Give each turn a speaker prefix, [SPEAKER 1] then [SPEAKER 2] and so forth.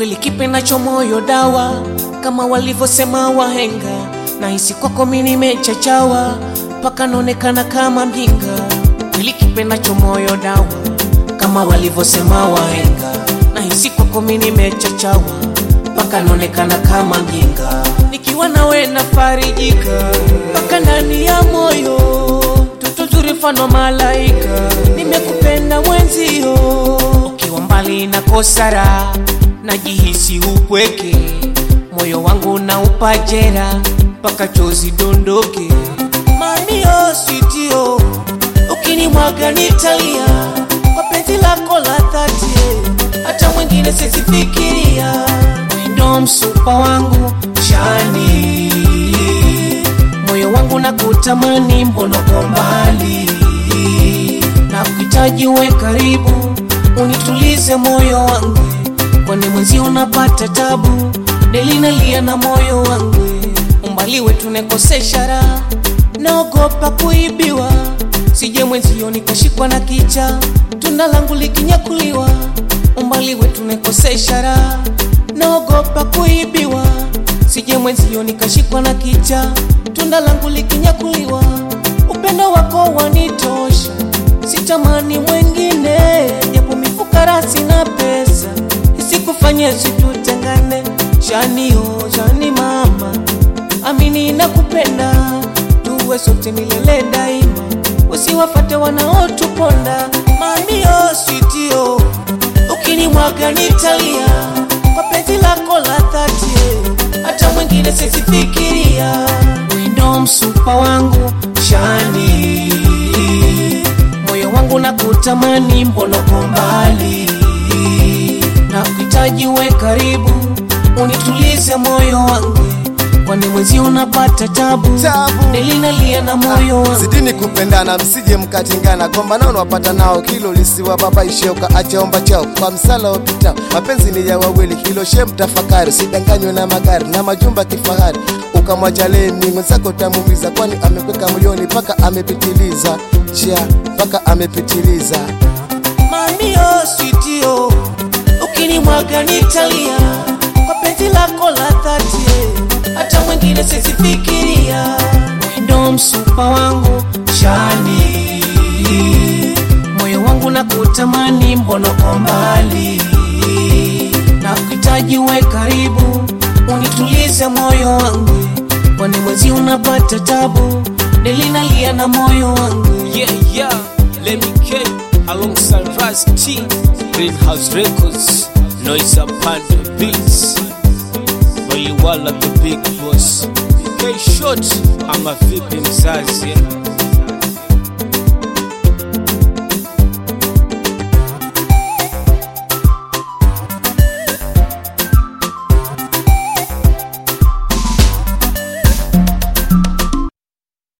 [SPEAKER 1] kweli kipendacho moyo dawa, kama walivyosema wahenga. Nahisi kwako mimi nimechachawa, mpaka naonekana kama mjinga. Kweli kipendacho moyo dawa, kama walivyosema wahenga. Nahisi kwako mimi nimechachawa, mpaka naonekana kama mjinga. Nikiwa nawe nafarijika, mpaka ndani ya moyo Toto zuri mfano malaika, nimekupenda mwenzio. Ukiwa mbali na kosara, najihisi upweke, moyo wangu na upajera, mpaka chozi dondoke. Mamio sitio, ukinimwaga nitalia, kwa penzi lako la dhati, hata mwingine sisifikiria. Ndo msupa wangu shani moyo wangu na kutamani, mbona uko mbali? Na kuhitaji uwe karibu, unitulize moyo wangu, kwani mwenzi unapata tabu, deli nalia na moyo wangu, umbali wetu nekosesha raha, naogopa kuibiwa, sije mwenzio nikashikwa na kicha, tunda langu likinyakuliwa, umbali wetu nekosesha raha, naogopa kuibiwa sije mwenzio nikashikwa na kicha, tunda langu likinyakuliwa. Upendo wako wanitosha, sitamani mwengine, japo mifukara sina pesa, isikufanye situtengane. Shani oh, shani mama, amini nakupenda, tuwe sote milele daima, usiwafate wanaotuponda. Mamio sitio, ukinimwaga nitalia, kwa penzi lako la dhati hata mwingine sisifikiria. Wendo msupa wangu shani, moyo wangu na kutamani, mbona uko mbali? Na kuhitaji uwe karibu, unitulize moyo wangu, kwani mwezi unapata tabu,
[SPEAKER 2] Tabu.
[SPEAKER 1] nilinalia na moyo wangu.
[SPEAKER 2] Zidini kupendana msije mkatingana, gombana unawapata nao, hilo lisiwa baba ishioka achaomba chao kwa msala upitao. Mapenzi ni ya wawili, hilo shem tafakari, usidanganywe na magari na majumba kifahari, ukamwacha lemi mwenzako utamuumiza, kwani amekweka moyoni mpaka amepitiliza, chia mpaka amepitiliza.
[SPEAKER 1] Mamio sitio, ukinimwaga nitalia, kwa penzi lako la dhati, hata mwingine sisifikiria. Wendo msupa wangu shani, moyo wangu na kutamani, mbona uko mbali? Na kuhitaji uwe karibu, unitulize moyo wangu, kwani mwezi unapata tabu, nilinalia na moyo wangu
[SPEAKER 3] Yeah, yeah, let me K alongside Raz T, Greenhouse Records, Noise upon the beats. Waliwala the big boss. K short, I'm a vipi mzazi.